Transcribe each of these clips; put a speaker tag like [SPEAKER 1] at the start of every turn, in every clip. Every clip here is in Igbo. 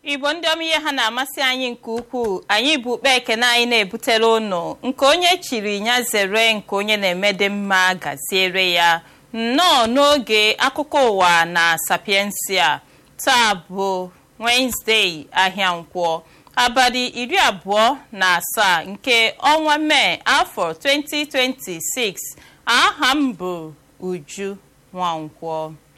[SPEAKER 1] igbo ndị ọma ihe ha na-amasị anyị nke ukwuu anyị bụ ukpe ekene anyị na-ebutere ụnụ nke onye chiri ya zere nke onye na-eme dị mma gaziere ya nnọọ n'oge akụkọ ụwa na sapiensia taa bụ wenezdee ahịa nkwọ abalị iri abụọ na asaa nke ọnwa mee afọ 2026 aha m bụ uju nwankwọ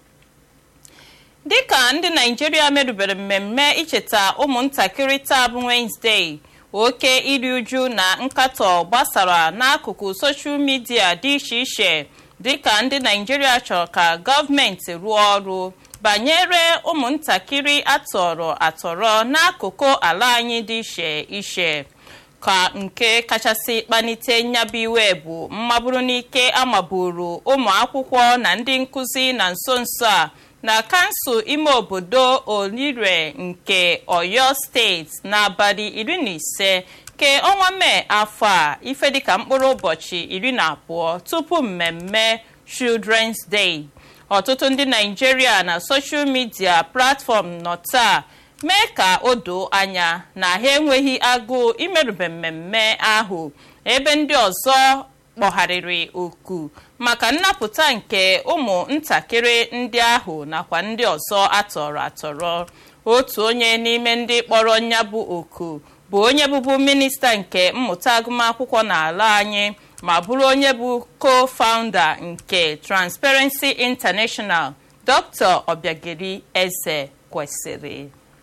[SPEAKER 1] dịka ndị naijiria merubere mmemme icheta ụmụntakịrị taa bụ wenezdee oke iri uju na nkatọ gbasara n'akụkụ soshal midia dị iche iche dịka ndị naijiria chọrọ ka gọọmenti rụọ ọrụ banyere ụmụntakịrị atọrọ atọrọ n'akụkụ ala anyị dị iche iche ka nke kachasị kpanite nyabụ iwe bụ mmaburu n'ike amaburu ụmụ akwụkwọ na ndị nkụzi na nso nso a na kansụl ime obodo olire nke oyo steeti n'abalị iri na ise ke ọnwa mee afọ a ife dịka mkpụrụ ụbọchị iri na abụọ tupu mmemme children's day ọtụtụ ndị naijiria na soshal midia platfọm nọ taa mee ka o doo anya na ha enweghị agụụ imerube mmemme ahụ ebe ndị ọzọ kpọgharịrị oku maka nnapụta nke ụmụ ntakịrị ndị ahụ nakwa ndị ọzọ atọrọ atọrọ otu onye n'ime ndị kpọrọ nya bụ oku bụ onye bụbu minista nke mmụta agụmakwụkwọ n'ala anyị ma bụrụ onye bụ co-founder nke transparency international dr obiageri eze kwesịrị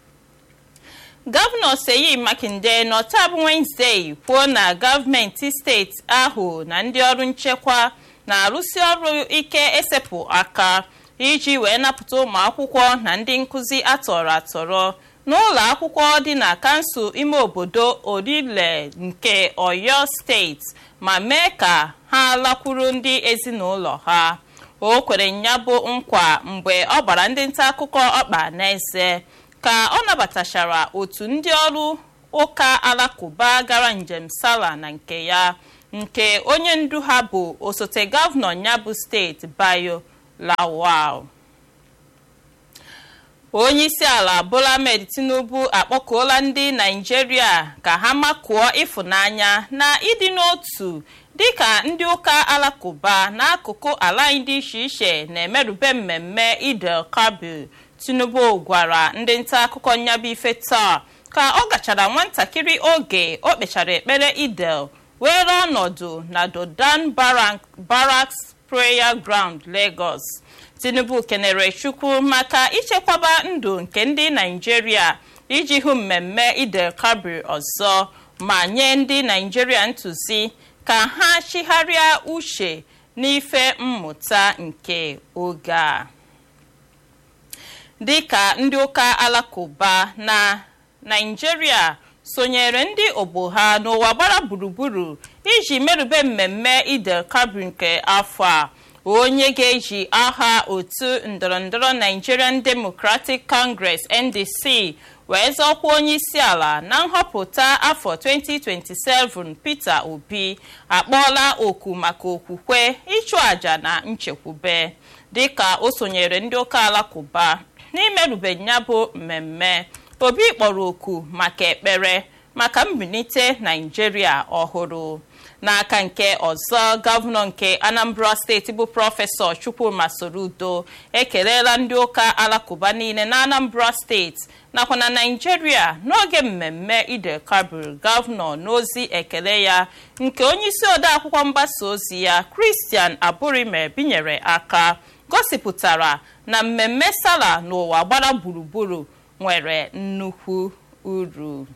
[SPEAKER 1] gọvanọ seyi makinde n'ọtabụ wenezdee kwuo na gọọmenti steeti ahụ na ndị ọrụ nchekwa na-arụsi ọrụ ike esepụ aka iji wee napụta ụmụ akwụkwọ na ndị nkụzi atọrọ atọrọ n'ụlọ akwụkwọ dị na kansụl ime obodo orile nke oyo steeti ma mee ka ha lakwuru ndị ezinụlọ ha o kwere nya bụ nkwa mgbe ọ gbara ndị nta akụkọ ọkpa n'eze ka ọ nabatachara otu ndị ọrụ ụka alakụba gara njem sala na nke ya nke onye ndu ha bụ osote gọvanọ nyabụ steeti bayo lawal onye isi ala bola ahmed tinubu akpọkuola ndị naijiria ka ha makụọ ịfụnanya na ịdị n'otu dịka ndị ụka alakụba n'akụkụ ala anyị dị iche iche na-emerube mmemme idel kabir tinubu gwara ndị nta akụkọ nyabụ ife taa ka ọ gachara nwatakịrị oge o kpechara ekpere idel were ọnọdụ na dodan barracks prayer ground lagos tinubu kenere chukwu maka ichekwaba ndụ nke ndị naijiria iji hụ mmemme idel kabir ọzọ ma nye ndị naijiria ntụzi ka ha chigharịa uche n'ife mmụta nke oge a dịka ndị ụka alakụba na naijiria sonyere ndị ogbo ha n'ụwa gbara gburugburu iji merube mmemme idel kabir nke afọ a onye ga-eji aha otu ndọrọndọrọ nigerian democratic congress ndc wee zọkwa onye isi ala na nhọpụta afọ 2027 peter obi akpọọla oku maka okwukwe ịchụ àjà na nchekwube dịka o sonyere ndị ụka alakụba n'imerube ya bụ mmemme obi kpọrọ oku maka ekpere maka mbilite naijiria ọhụrụ n'aka nke ọzọ gọvanọ nke anambra steeti bụ prọfesọ chukwuma sorudo ekelela ndị ụka alakụba niile na anambra steeti nakwa na naijiria n'oge mmemme idel kabir gọvanọ n'ozi ekele ya nke onyeisi odeakwụkwọ mgbasa ozi ya kristian aburime binyere aka gosipụtara na mmemme sala n'ụwa gbara gburugburu nwere nnukwu uru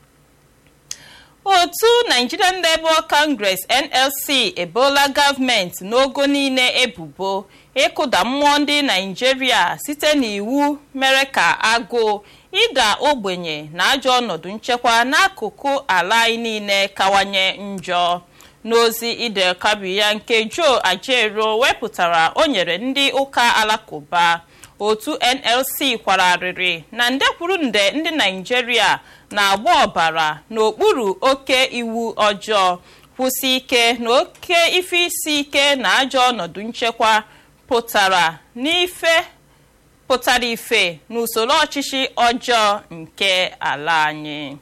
[SPEAKER 1] otu nigerian labour congress nlc ebola gọọmenti n'ogo niile ebubo ịkụda mmụọ ndị naijiria site n'iwu mere ka agụụ ịda ogbenye na ajọ ọnọdụ nchekwa n'akụkụ ala anyị niile kawanye njọ n'ozi idel kabi ya nke joe ajero wepụtara o nyere ndị ụka alakụba otu nlc kwararịrị na nde kwuru nde ndị naijiria na-agba ọbara n'okpuru oke iwu ọjọọ kwụsị ike na oke ife isi ike na ajọ ọnọdụ nchekwa pụtara n'ife pụtara ife n'usoro ọchịchị ọjọọ nke ala anyị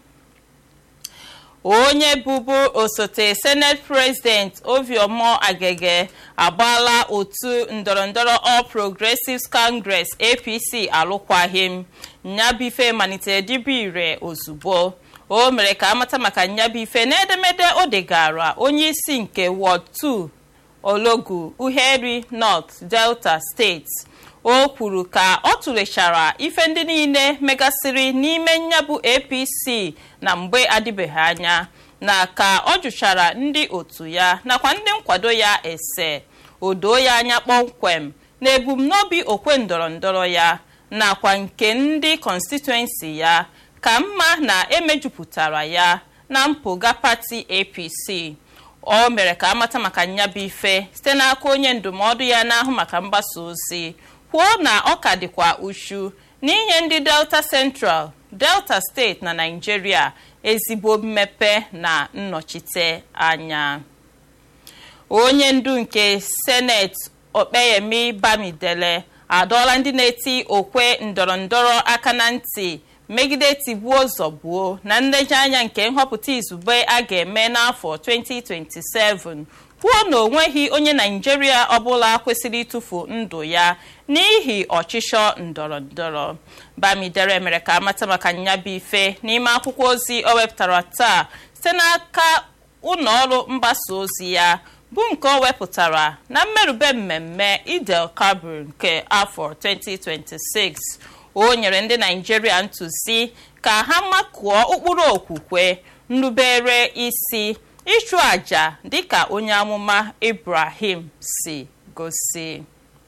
[SPEAKER 1] onye bụbu osote senate president oviọmọ agege agbaala otu ndọrọndọrọ all progressives congress apc alụkwaghịm nyabife malitere dibe ire ozugbo o mere ka amata maka nyabife n'edemede o degara onye isi nke ward 2 ologu uheri north delta steeti o kwuru ka ọ tụlechara ife ndị niile megasịrị n'ime nyabụ apc na mgbe adịbeghị anya na ka ọ jụchara ndị otu ya nakwa ndị nkwado ya ese o doo ya anya kpọmkwem na ebumnobi okwe ndọrọndọrọ ya nakwa nke ndị kọnstituensi ya ka mma na emejupụtara ya na mpụga pati apc o mere ka amata maka nyabụ ife site n'aka onye ndụmọdụ ya na-ahụ maka mgbasa ozi kwuo na ọ ka dịkwa uchu n'inye ndị delta central delta steeti na naijiria ezigbo mmepe na nnọchite anya onye ndu nke seneti okpeyemi bamidele adọọla ndị na-eti okwe ndọrọndọrọ aka na ntị megide tigbuo zọgbuo na nlejianya nke nhọpụta izugbe a ga-eme n'afọ 2027 kwuo na onweghị onye naijiria ọbụla kwesịrị ịtụfu ndụ ya n'ihi ọchịchọ ndọrọndọrọ bamidere mere ka amata maka nyabụ ife n'ime akwụkwọ ozi o wepụtara taa site n'aka ụlọọrụ mgbasa ozi ya bụ nke o wepụtara na mmerube mmemme idel kabir nke afọ 2026 o nyere ndị naijiria ntụzi ka ha makụọ ụkpụrụ okwukwe nrubere isi ịchụ àjà dịka onye amụma ibrahim si gosi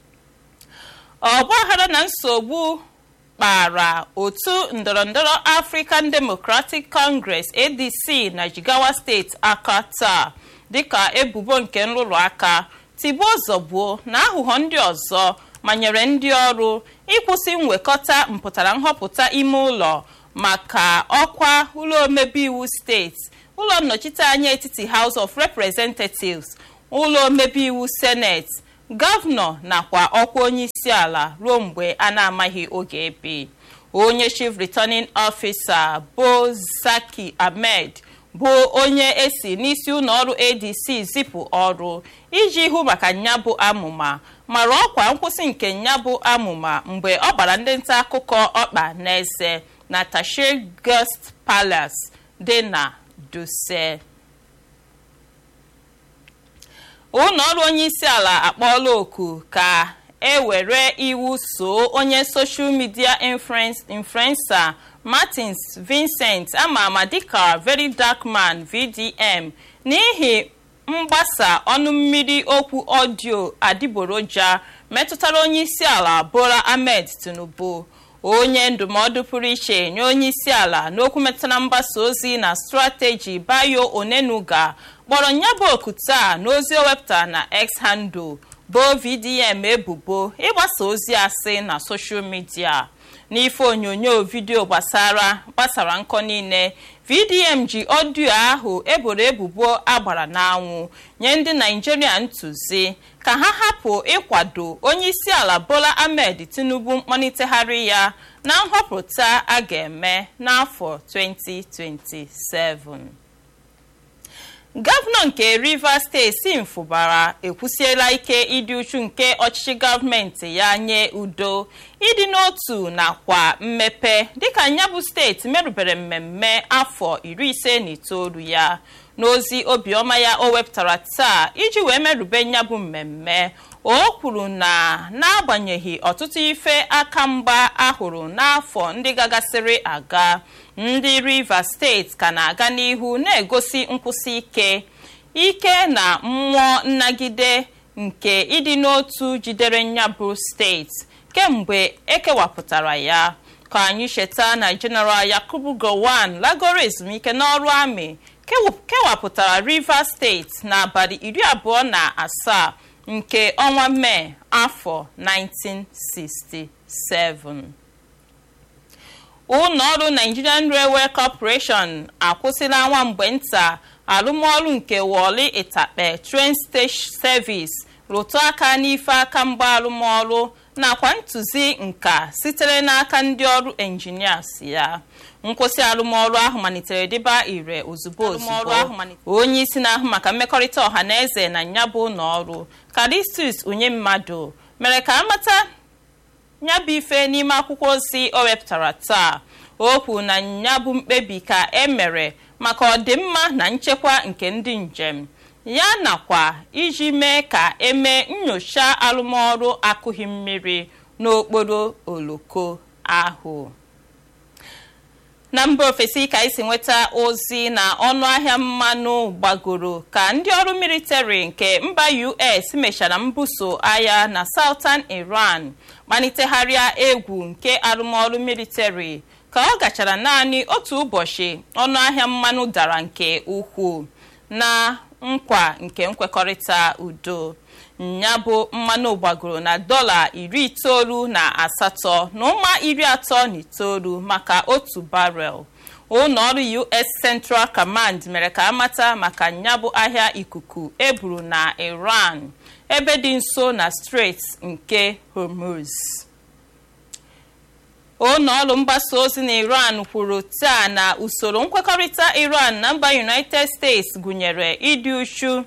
[SPEAKER 1] ọgbaghara na nsogbu kpara otu ndọrọndọrọ african democratic congress adc na jigawa steeti aka taa dịka ebubo nke nrụrụ aka tigbuo zọgbuo na aghụghọ ndị ọzọ manyere ndị ọrụ ịkwụsị nwekọta mpụtara nhọpụta ime ụlọ maka ọkwa ụlọ omebe iwu steeti ụlọ nnọchiteanya etiti house of representatives ụlọ omebe iwu senate gọvanọ nakwa ọkwa onye isi ala ruo mgbe a na-amaghị oge ebe onye chief returning officer bụ zaki ahmed bụ onye esi n'isi ụlọọrụ adc zipụ ọrụ iji hụ maka nyabụ amụma mara ọkwa nkwụsị nke nyabụ amụma mgbe ọ gbara ndị nta akụkọ ọkpa n'eze na tashir guest palace dị na duse ụlọọrụ onye isi ala akpọọla oku ka e were iwu soo onye soshal midia influencer martins vincent ama ama dịka very dark man vdm n'ihi mgbasa ọnụ mmiri okwu ọdio adịgboroja metụtara onye isi ala bola ahmed tinubu onye ndụmọdụ pụrụ iche nye onye isi ala n'okwu metụtara mgbasa ozi na strateji bayo onenuga kpọrọ nyabụ oku taa n'ozi o wepụtara na x handle bo vdm ebubo ịgbasa ozi asị na soshal midia n'ife onyonyo vidiyo gbasara gbasara nkọ niile vdm ji ọdio ahụ eboro ebubo agbara n'anwụ nye ndị naijiria ntụzi ka ha hapụ ịkwado onye isi ala bola ahmed tinubu mkpọnitegharị ya na nhọpụta a ga-eme n'afọ 2027 gọvanọ nke rivers steeti mfụbara ekwusiela ike ịdị uchu nke ọchịchị gọọmenti ya nye udo ịdị n'otu nakwa mmepe dịka nyabụ steeti merụbere mmemme afọ iri ise na itoolu ya n'ozi obiọma ya o wepụtara taa iji wee merube nyabụ mmemme o kwuru na n'agbanyeghị ọtụtụ ife aka mgba ahụrụ n'afọ ndị gagasịrị aga ndị rivers steeti ka na-aga n'ihu na-egosi nkwụsị ike ike na mmụọ nnagide nke ịdị n'otu jidere nyabụ steeti kemgbe ekewapụtara ya ka anyị cheta na jeneral yakubu gowon lagoro ezumike n'ọrụ amị kewapụtara rivers steeti n'abalị iri abụọ na asaa nke ọnwa mee afọ 1967 ụlọọrụ nigerian railway corporation akwụsịla nwa mgbe nta arụmọrụ nke wọli ịtakpe train stage service rụtụ aka n'ife aka mgba arụmọrụ nakwa ntụzi nka sitere n'aka ndị ọrụ enjinias ya nkwụsị arụmọrụ ahụ malitere dịba ire ozugbo ozugbo onye isi na-ahụ maka mmekọrịta ọha na eze na nyabụ ụlọ ọrụ karistus onye mmadụ mere ka amata nyabụ ife n'ime akwụkwọ ozi o wepụtara taa o kwuru na nyabụ mkpebi ka e mere maka ọdịmma na nchekwa nke ndị njem ya nakwa iji mee ka emee nyocha arụmọrụ akụghị mmiri n'okporo oloko ahụ na mba ofesi ka isi nweta ozi na ọnụahịa mmanụ gbagoro ka ndị ọrụ militari nke mba us mechara mbuso agha na southern iran kpalitegharịa egwu nke arụmọrụ militari ka ọ gachara naanị otu ụbọchị ọnụahịa mmanụ dara nke ukwuu na nkwa nke nkwekọrịta udo ya bụ mmanụ gbagoro na dọla iri itoolu na asatọ na ụma iri atọ na itoolu maka otu barel ụlọ ọrụ us central command mere ka amata maka nyabụ ahịa ikuku eburu na iran ebe dị nso na strait nke hormuz ụlọ ọrụ mgbasa ozi na iran kwuru taa na usoro nkwekọrịta iran na mba united states gụnyere ịdị uchu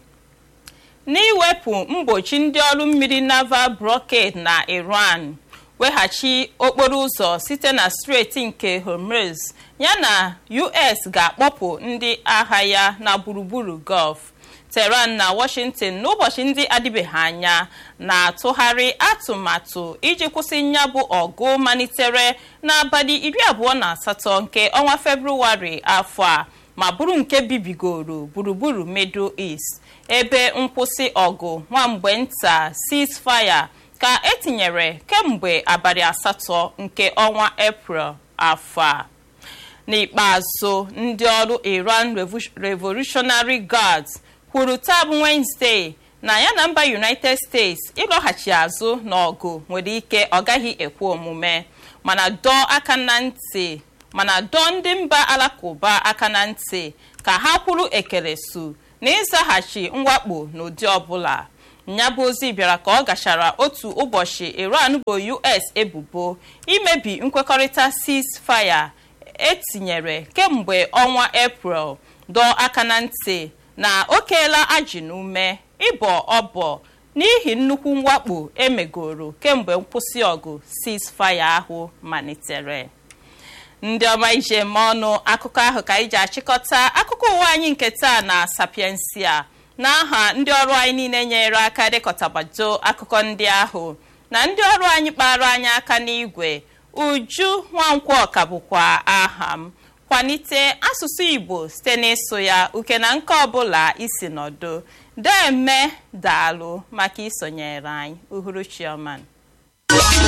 [SPEAKER 1] n'iwepụ mgbochi ndị ọrụ mmiri naval blockade na iran weghachi okporo ụzọ site na steeti nke hormuz yana us ga-akpọpụ ndị agha ya na gburugburu gulf teheran na washington n'ụbọchị ndị adịbeghị anya na-atụgharị atụmatụ iji kwụsị nyabụ ọgụ malitere n'abalị iri abụọ na asatọ nke ọnwa febrụwarị afọ a ma bụrụ nke bibigoro gburugburu middle east ebe nkwụsị ọgụ nwamgbe nta ceasefire ka etinyere kemgbe abalị asatọ nke ọnwa eprel afọ a n'ikpeazụ ndị ọrụ iran revolutionary guards kwuru taa bụ Wednesday na ya na mba united states ịlọghachi azụ n'ọgụ nwere ike ọ gaghị ekwe omume mana dọọ aka na ntị mana dọọ ndị mba alakụba aka na ntị ka ha kwuru ekelesu na ịzaghachi mwakpo n'ụdị ọbụla nyabụ ozi bịara ka ọ gachara otu ụbọchị iran bụ us ebubo imebi nkwekọrịta ceasefire etinyere kemgbe ọnwa eprel dọọ aka na ntị na o keela ajị n'ume ịbọ ọbọ n'ihi nnukwu mwakpo emegoro kemgbe nkwụsị ọgụ ceasefire ahụ malitere ndị ọma ije eme ọnụ akụkọ ahụ ka anyị ji achịkọta akụkọ ụwa anyị nke taa na sapiensia n'aha ndị ọrụ anyị niile nyere aka dịkọtabado akụkọ ndị ahụ na ndị ọrụ anyị kpara anyị aka n'igwe uju nwankwọ ka bụkwa aha m kwalite asụsụ igbo site n'ịsụ ya uke na nke ọbụla isi nọdụ deme daalụ maka isonyere anyị uhuruchi ọma